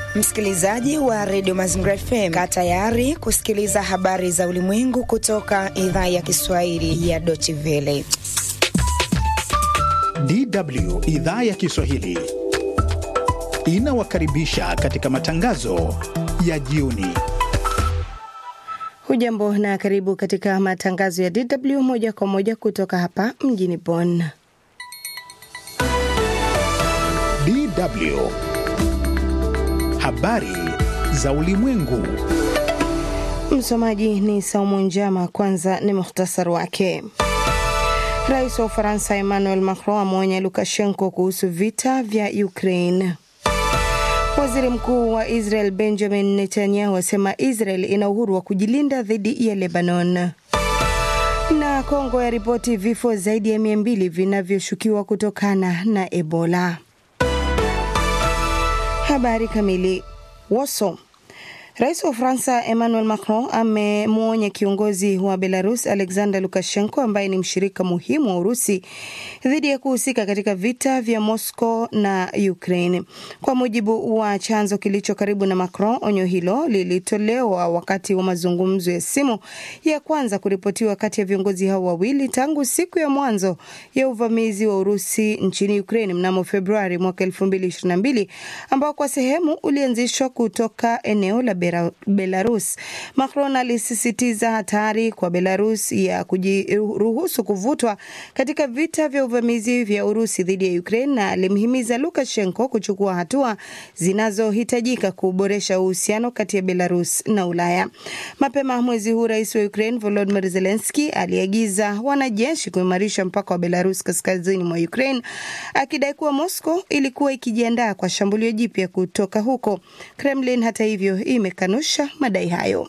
Msikilizaji wa redio Mazingira FM, kaa tayari kusikiliza habari za ulimwengu kutoka idhaa ya Kiswahili ya Deutsche Welle. DW idhaa ya Kiswahili inawakaribisha katika matangazo ya jioni. Hujambo na karibu katika matangazo ya DW moja kwa moja kutoka hapa mjini Bonn. DW habari za ulimwengu. Msomaji ni Saumu Njama. Kwanza ni muhtasari wake. Rais wa Ufaransa Emmanuel Macron ameonya Lukashenko kuhusu vita vya Ukraine. Waziri mkuu wa Israel Benjamin Netanyahu asema Israel ina uhuru wa kujilinda dhidi ya Lebanon. Na Kongo yaripoti vifo zaidi ya mia mbili vinavyoshukiwa kutokana na Ebola. Habari kamili. Warsaw. Rais wa Ufaransa Emmanuel Macron amemwonya kiongozi wa Belarus Alexander Lukashenko ambaye ni mshirika muhimu wa Urusi dhidi ya kuhusika katika vita vya Moscow na Ukraine. Kwa mujibu wa chanzo kilicho karibu na Macron, onyo hilo lilitolewa wakati wa mazungumzo ya simu ya kwanza kuripotiwa kati ya viongozi hao wawili tangu siku ya mwanzo ya uvamizi wa Urusi nchini Ukraine mnamo Februari mwaka 2022 ambao kwa sehemu ulianzishwa kutoka eneo la Belarus. Macron alisisitiza hatari kwa Belarus ya kujiruhusu kuvutwa katika vita vya uvamizi vya Urusi dhidi ya Ukraine na alimhimiza Lukashenko kuchukua hatua zinazohitajika kuboresha uhusiano kati ya Belarus na Ulaya. Mapema mwezi huu, rais wa Ukraine Volodymyr Zelensky aliagiza wanajeshi kuimarisha mpaka wa Belarus kaskazini mwa Ukraine, akidai kuwa Moscow ilikuwa ikijiandaa kwa shambulio jipya kutoka huko. Kremlin hata hivyo imekanusha madai hayo.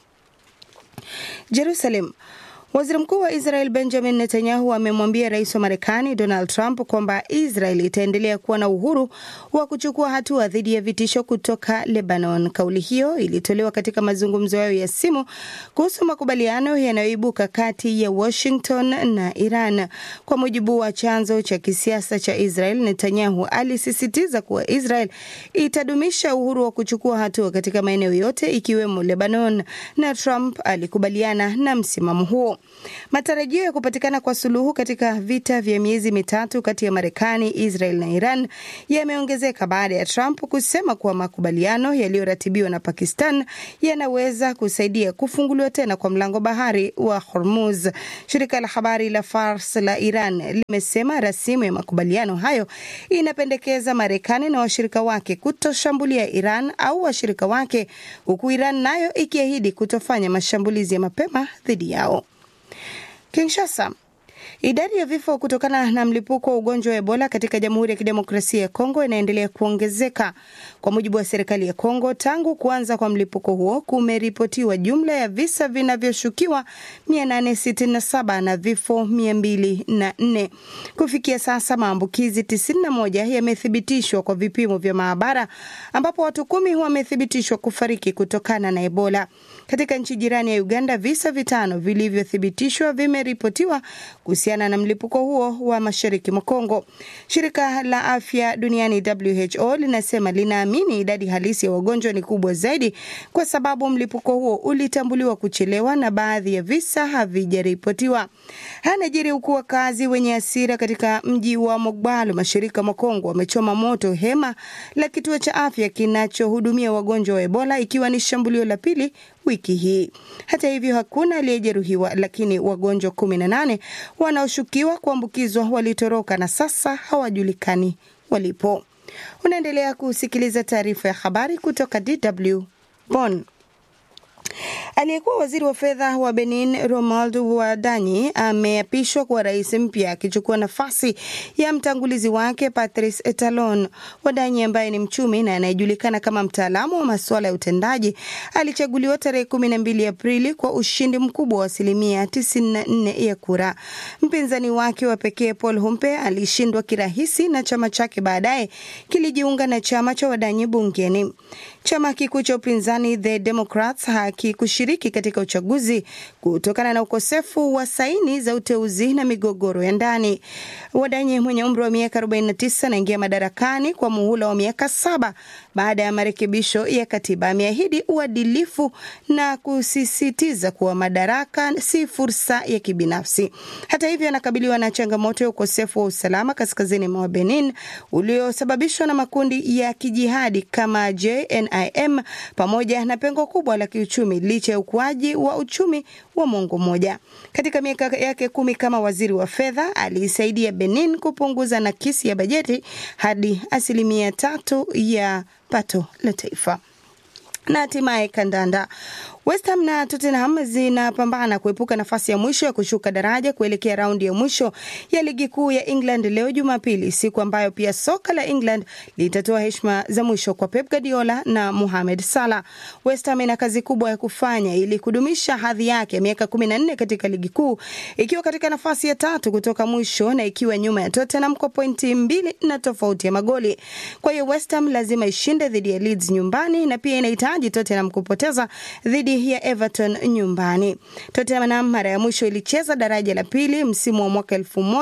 Jerusalem. Waziri mkuu wa Israel Benjamin Netanyahu amemwambia rais wa Marekani Donald Trump kwamba Israel itaendelea kuwa na uhuru wa kuchukua hatua dhidi ya vitisho kutoka Lebanon. Kauli hiyo ilitolewa katika mazungumzo yao ya simu kuhusu makubaliano yanayoibuka kati ya Washington na Iran. Kwa mujibu wa chanzo cha kisiasa cha Israel, Netanyahu alisisitiza kuwa Israel itadumisha uhuru wa kuchukua hatua katika maeneo yote ikiwemo Lebanon, na Trump alikubaliana na msimamo huo. Matarajio ya kupatikana kwa suluhu katika vita vya miezi mitatu kati ya Marekani, Israel na Iran yameongezeka baada ya Trump kusema kuwa makubaliano yaliyoratibiwa na Pakistan yanaweza kusaidia kufunguliwa tena kwa mlango bahari wa Hormuz. Shirika la habari la Fars la Iran limesema rasimu ya makubaliano hayo inapendekeza Marekani na washirika wake kutoshambulia Iran au washirika wake, huku Iran nayo ikiahidi kutofanya mashambulizi ya mapema dhidi yao. Kinshasa. Idadi ya vifo kutokana na mlipuko wa ugonjwa wa Ebola katika Jamhuri ya Kidemokrasia ya Kongo inaendelea kuongezeka. Kwa mujibu wa serikali ya Kongo, tangu kuanza kwa mlipuko huo kumeripotiwa jumla ya visa vinavyoshukiwa 867 na vifo 204. Kufikia sasa maambukizi 91 yamethibitishwa kwa vipimo vya maabara, ambapo watu kumi wamethibitishwa kufariki kutokana na Ebola. Katika nchi jirani ya Uganda, visa vitano vilivyothibitishwa vimeripotiwa kuhusiana na mlipuko huo wa mashariki mwa Kongo. Shirika la afya duniani WHO linasema linaamini idadi halisi ya wagonjwa ni kubwa zaidi, kwa sababu mlipuko huo ulitambuliwa kuchelewa na baadhi ya visa havijaripotiwa. Hanajiri huku wakazi wenye hasira katika mji wa Mogbalo mashariki mwa Kongo wamechoma moto hema la kituo cha afya kinachohudumia wagonjwa wa Ebola, ikiwa ni shambulio la pili wiki hii. Hata hivyo hakuna aliyejeruhiwa, lakini wagonjwa kumi na nane wanaoshukiwa kuambukizwa walitoroka na sasa hawajulikani walipo. Unaendelea kusikiliza taarifa ya habari kutoka DW Bonn. Aliyekuwa waziri wa fedha wa Benin Romuald Wadanyi ameapishwa kuwa rais mpya akichukua nafasi ya mtangulizi wake Patrice Talon. Wadanyi ambaye ni mchumi na anayejulikana kama mtaalamu wa masuala ya utendaji alichaguliwa tarehe kumi na mbili Aprili kwa ushindi mkubwa wa asilimia 94 ya kura. Mpinzani wake wa pekee Paul Humpe alishindwa kirahisi na chama chake baadaye kilijiunga na chama cha Wadanyi bungeni. Chama kikuu cha upinzani The Democrats hakikushiriki katika uchaguzi kutokana na ukosefu wa saini za uteuzi na migogoro ya ndani. Wadanyi mwenye umri wa miaka 49 anaingia madarakani kwa muhula wa miaka saba baada ya marekebisho ya katiba. Ameahidi uadilifu na kusisitiza kuwa madaraka si fursa ya kibinafsi. Hata hivyo, anakabiliwa na changamoto ya ukosefu wa usalama kaskazini mwa Benin uliosababishwa na makundi ya kijihadi kama JNIM pamoja na pengo kubwa la kiuchumi licha ya ukuaji wa uchumi wa mwongo mmoja. Katika miaka yake kumi kama waziri wa fedha, aliisaidia Benin kupunguza nakisi ya bajeti hadi asilimia tatu ya pato la taifa. Na hatimaye kandanda. West Ham na Tottenham zinapambana kuepuka nafasi ya mwisho ya kushuka daraja kuelekea raundi ya mwisho ya ligi kuu ya England leo Jumapili, siku ambayo pia soka la England litatoa heshima za mwisho kwa Pep Guardiola na Mohamed Salah. West Ham ina kazi kubwa ya kufanya ili kudumisha hadhi yake ya miaka 14 katika ligi kuu, ikiwa katika nafasi ya tatu kutoka mwisho na ikiwa nyuma ya Tottenham kwa pointi mbili na tofauti ya magoli. Kwa hiyo West Ham lazima ishinde dhidi ya Leeds nyumbani na pia inahitaji Tottenham kupoteza dhidi ya Everton nyumbani. Tottenham mara ya mwisho ilicheza daraja la pili msimu wa mwaka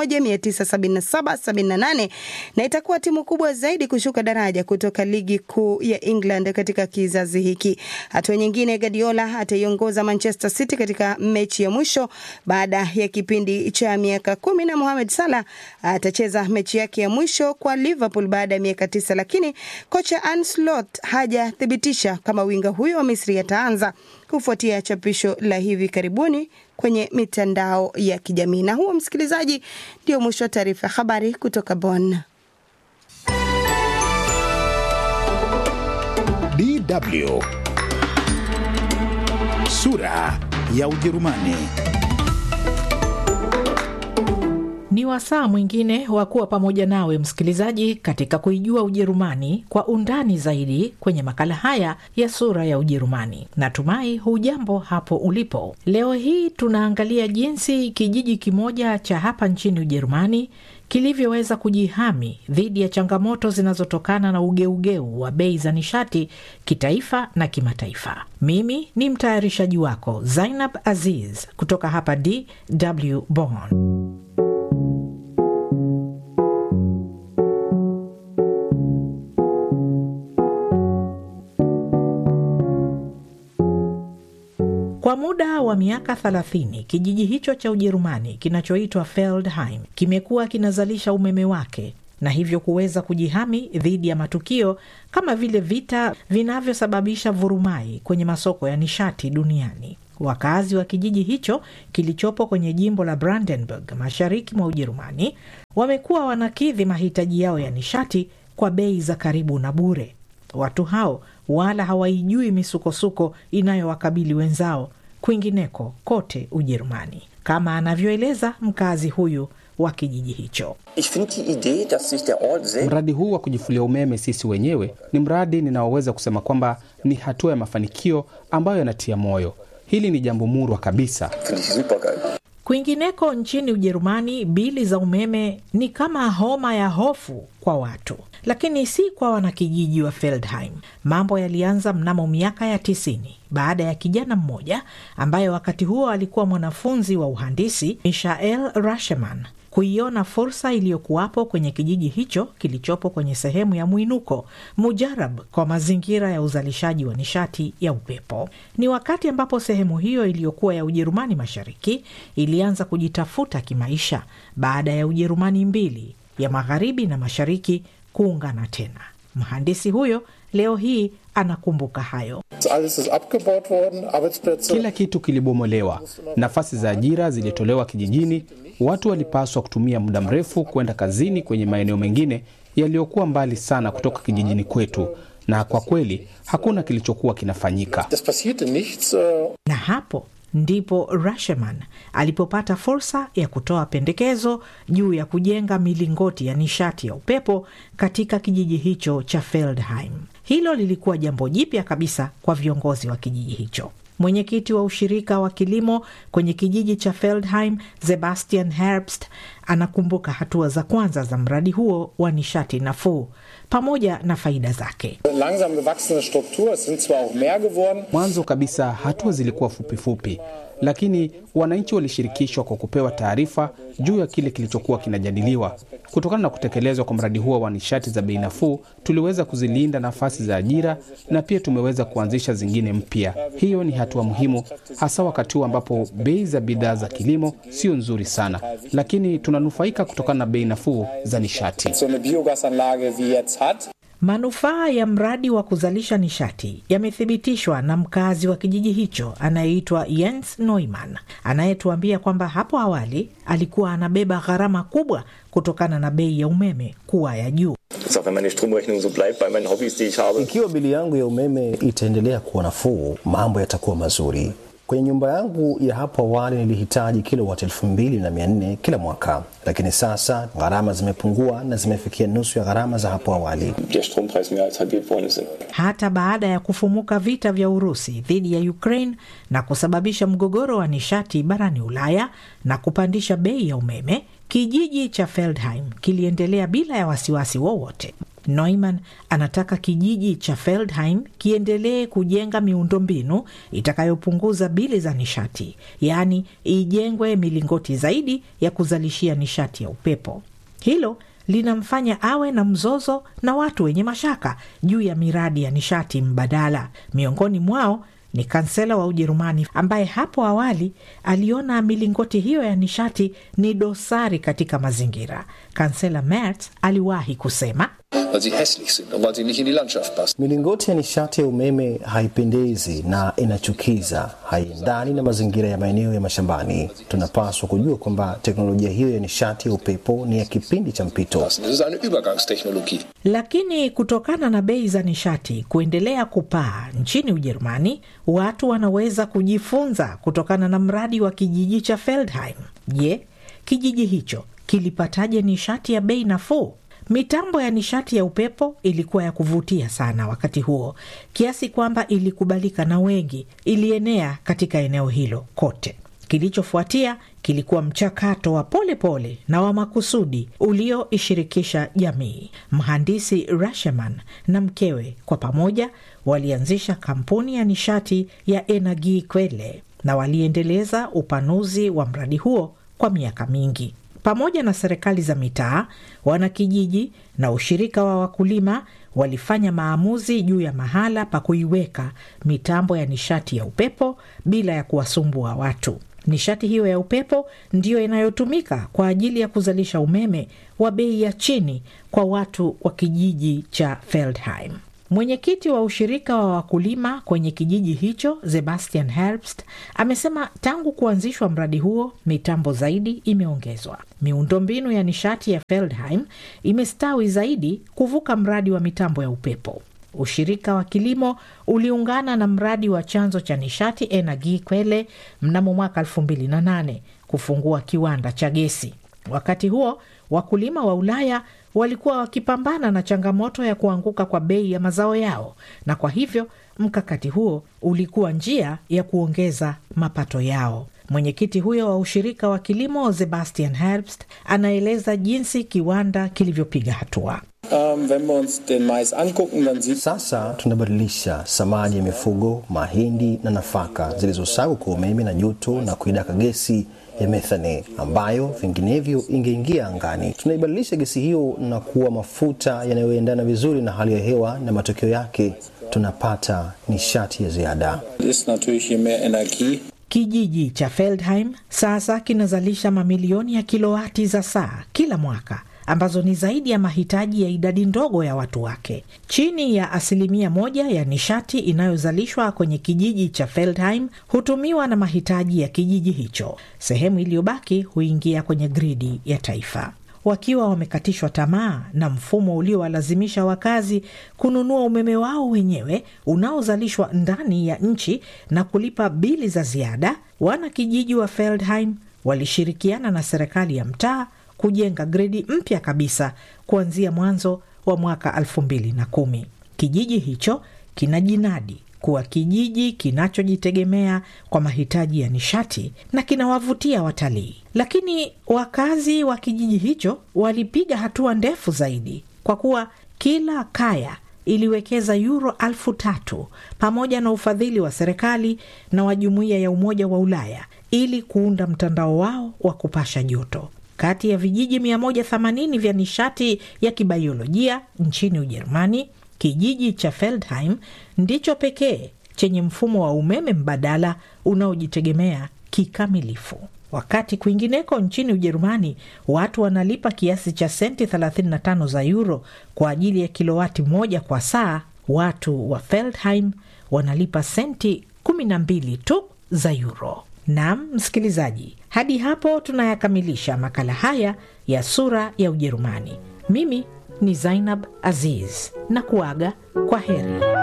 1977-78 na itakuwa timu kubwa zaidi kushuka daraja kutoka ligi kuu ya England katika kizazi hiki. Hatua nyingine, Guardiola ataiongoza Manchester City katika mechi ya mwisho baada ya kipindi cha miaka kumi na Mohamed Salah atacheza mechi yake ya mwisho kwa Liverpool baada ya miaka tisa, lakini kocha Arne Slot hajathibitisha kama winga huyo wa Misri ataanza kufuatia chapisho la hivi karibuni kwenye mitandao ya kijamii. Na huo, msikilizaji, ndio mwisho wa taarifa ya habari kutoka Bonn. DW sura ya Ujerumani. Ni wasaa mwingine wa kuwa pamoja nawe msikilizaji, katika kuijua Ujerumani kwa undani zaidi kwenye makala haya ya sura ya Ujerumani. Natumai hujambo hapo ulipo. Leo hii tunaangalia jinsi kijiji kimoja cha hapa nchini Ujerumani kilivyoweza kujihami dhidi ya changamoto zinazotokana na ugeugeu wa bei za nishati kitaifa na kimataifa. Mimi ni mtayarishaji wako Zainab Aziz kutoka hapa DW Bonn. Kwa muda wa miaka 30 kijiji hicho cha Ujerumani kinachoitwa Feldheim kimekuwa kinazalisha umeme wake na hivyo kuweza kujihami dhidi ya matukio kama vile vita vinavyosababisha vurumai kwenye masoko ya nishati duniani. Wakazi wa kijiji hicho kilichopo kwenye jimbo la Brandenburg mashariki mwa Ujerumani wamekuwa wanakidhi mahitaji yao ya nishati kwa bei za karibu na bure. Watu hao wala hawaijui misukosuko inayowakabili wenzao kwingineko kote Ujerumani, kama anavyoeleza mkazi huyu wa kijiji hicho. Mradi huu wa kujifulia umeme sisi wenyewe ni mradi ninaoweza kusema kwamba ni hatua ya mafanikio ambayo yanatia moyo. Hili ni jambo murwa kabisa. Kwingineko nchini Ujerumani, bili za umeme ni kama homa ya hofu kwa watu, lakini si kwa wanakijiji wa Feldheim. Mambo yalianza mnamo miaka ya tisini baada ya kijana mmoja ambaye wakati huo alikuwa mwanafunzi wa uhandisi, Michael Rasheman kuiona fursa iliyokuwapo kwenye kijiji hicho kilichopo kwenye sehemu ya mwinuko mujarab kwa mazingira ya uzalishaji wa nishati ya upepo. Ni wakati ambapo sehemu hiyo iliyokuwa ya Ujerumani Mashariki ilianza kujitafuta kimaisha baada ya Ujerumani mbili ya magharibi na mashariki kuungana tena. Mhandisi huyo leo hii anakumbuka hayo. Kila kitu kilibomolewa, nafasi za ajira zilitolewa kijijini. Watu walipaswa kutumia muda mrefu kwenda kazini kwenye maeneo mengine yaliyokuwa mbali sana kutoka kijijini kwetu, na kwa kweli hakuna kilichokuwa kinafanyika. Na hapo ndipo Rasheman alipopata fursa ya kutoa pendekezo juu ya kujenga milingoti ya nishati ya upepo katika kijiji hicho cha Feldheim. Hilo lilikuwa jambo jipya kabisa kwa viongozi wa kijiji hicho. Mwenyekiti wa ushirika wa kilimo kwenye kijiji cha Feldheim, Sebastian Herbst, anakumbuka hatua za kwanza za mradi huo wa nishati nafuu. pamoja na faida zake. Langsam gewachsene Struktur, es sind zwar auch mehr geworden. Mwanzo kabisa hatua zilikuwa fupifupi fupi, lakini wananchi walishirikishwa kwa kupewa taarifa juu ya kile kilichokuwa kinajadiliwa. Kutokana na kutekelezwa kwa mradi huo wa nishati za bei nafuu, tuliweza kuzilinda nafasi za ajira na pia tumeweza kuanzisha zingine mpya. Hiyo ni hatua muhimu, hasa wakati huu ambapo bei za bidhaa za kilimo sio nzuri sana, lakini tunanufaika kutokana na bei nafuu za nishati. So eine Biogasanlage wie jetzt hat. Manufaa ya mradi wa kuzalisha nishati yamethibitishwa na mkazi wa kijiji hicho anayeitwa Jens Neumann, anayetuambia kwamba hapo awali alikuwa anabeba gharama kubwa kutokana na bei ya umeme kuwa ya juu. Sag, wenn meine Stromrechnung so bleibt bei meinen Hobbys, die ich habe. Ikiwa bili yangu ya umeme itaendelea kuwa nafuu, mambo yatakuwa mazuri. Kwenye nyumba yangu ya hapo awali nilihitaji kilowati elfu mbili na mia nne kila mwaka, lakini sasa gharama zimepungua na zimefikia nusu ya gharama za hapo awali. Der Strompreis mehr als halbiert worden ist. Hata baada ya kufumuka vita vya Urusi dhidi ya Ukraine na kusababisha mgogoro wa nishati barani Ulaya na kupandisha bei ya umeme, kijiji cha Feldheim kiliendelea bila ya wasiwasi wowote. Neumann anataka kijiji cha Feldheim kiendelee kujenga miundombinu itakayopunguza bili za nishati, yaani ijengwe milingoti zaidi ya kuzalishia nishati ya upepo. Hilo linamfanya awe na mzozo na watu wenye mashaka juu ya miradi ya nishati mbadala. Miongoni mwao ni kansela wa Ujerumani ambaye hapo awali aliona milingoti hiyo ya nishati ni dosari katika mazingira. Kansela Merz aliwahi kusema weil sie hässlich sind und weil sie nicht in die Landschaft passen. Milingoti ya nishati ya umeme haipendezi na inachukiza, haiendani na mazingira ya maeneo ya mashambani. Tunapaswa kujua kwamba teknolojia hiyo ya nishati ya upepo ni ya kipindi cha mpito. Das ist eine Übergangstechnologie. Lakini kutokana na bei za nishati kuendelea kupaa nchini Ujerumani, watu wanaweza kujifunza kutokana na mradi wa kijiji cha Feldheim. Je, kijiji hicho kilipataje nishati ya bei nafuu? Mitambo ya nishati ya upepo ilikuwa ya kuvutia sana wakati huo, kiasi kwamba ilikubalika na wengi, ilienea katika eneo hilo kote. Kilichofuatia kilikuwa mchakato wa polepole pole na wa makusudi ulioishirikisha jamii. Mhandisi Rasheman na mkewe kwa pamoja walianzisha kampuni ya nishati ya Energie Quelle na waliendeleza upanuzi wa mradi huo kwa miaka mingi. Pamoja na serikali za mitaa, wanakijiji na ushirika wa wakulima walifanya maamuzi juu ya mahala pa kuiweka mitambo ya nishati ya upepo bila ya kuwasumbua watu. Nishati hiyo ya upepo ndiyo inayotumika kwa ajili ya kuzalisha umeme wa bei ya chini kwa watu wa kijiji cha Feldheim. Mwenyekiti wa ushirika wa wakulima kwenye kijiji hicho Sebastian Herbst amesema tangu kuanzishwa mradi huo mitambo zaidi imeongezwa. Miundombinu ya nishati ya Feldheim imestawi zaidi kuvuka mradi wa mitambo ya upepo. Ushirika wa kilimo uliungana na mradi wa chanzo cha nishati Energie Quelle mnamo mwaka 2008 kufungua kiwanda cha gesi. Wakati huo wakulima wa Ulaya walikuwa wakipambana na changamoto ya kuanguka kwa bei ya mazao yao, na kwa hivyo mkakati huo ulikuwa njia ya kuongeza mapato yao. Mwenyekiti huyo wa ushirika wa kilimo Sebastian Herbst anaeleza jinsi kiwanda kilivyopiga hatua. Ähm, wenn wir uns den Mais angucken, dann sieht Sasa tunabadilisha samadi ya mifugo, mahindi na nafaka zilizosagwa kwa umeme na joto na kuidaka gesi ya methane ambayo vinginevyo ingeingia angani. Tunaibadilisha gesi hiyo na kuwa mafuta yanayoendana vizuri na hali ya hewa, na matokeo yake tunapata nishati ya ziada. ist natürlich je mehr Energie, Kijiji cha Feldheim sasa kinazalisha mamilioni ya kilowati za saa kila mwaka ambazo ni zaidi ya mahitaji ya idadi ndogo ya watu wake. Chini ya asilimia moja ya nishati inayozalishwa kwenye kijiji cha Feldheim hutumiwa na mahitaji ya kijiji hicho. Sehemu iliyobaki huingia kwenye gridi ya taifa. Wakiwa wamekatishwa tamaa na mfumo uliowalazimisha wakazi kununua umeme wao wenyewe unaozalishwa ndani ya nchi na kulipa bili za ziada, wanakijiji wa Feldheim walishirikiana na serikali ya mtaa kujenga gredi mpya kabisa kuanzia mwanzo wa mwaka elfu mbili na kumi. Kijiji hicho kina jinadi kuwa kijiji kinachojitegemea kwa mahitaji ya nishati na kinawavutia watalii. Lakini wakazi wa kijiji hicho walipiga hatua ndefu zaidi, kwa kuwa Kila kaya iliwekeza yuro alfu tatu pamoja na ufadhili wa serikali na wa jumuiya ya Umoja wa Ulaya ili kuunda mtandao wao wa kupasha joto. Kati ya vijiji 180 vya nishati ya kibaiolojia nchini Ujerumani, kijiji cha Feldheim ndicho pekee chenye mfumo wa umeme mbadala unaojitegemea kikamilifu. Wakati kwingineko nchini Ujerumani watu wanalipa kiasi cha senti 35 za euro kwa ajili ya kilowati moja kwa saa, watu wa Feldheim wanalipa senti 12 tu za euro. Naam msikilizaji, hadi hapo tunayakamilisha makala haya ya Sura ya Ujerumani. Mimi ni Zainab Aziz na kuaga kwa heri.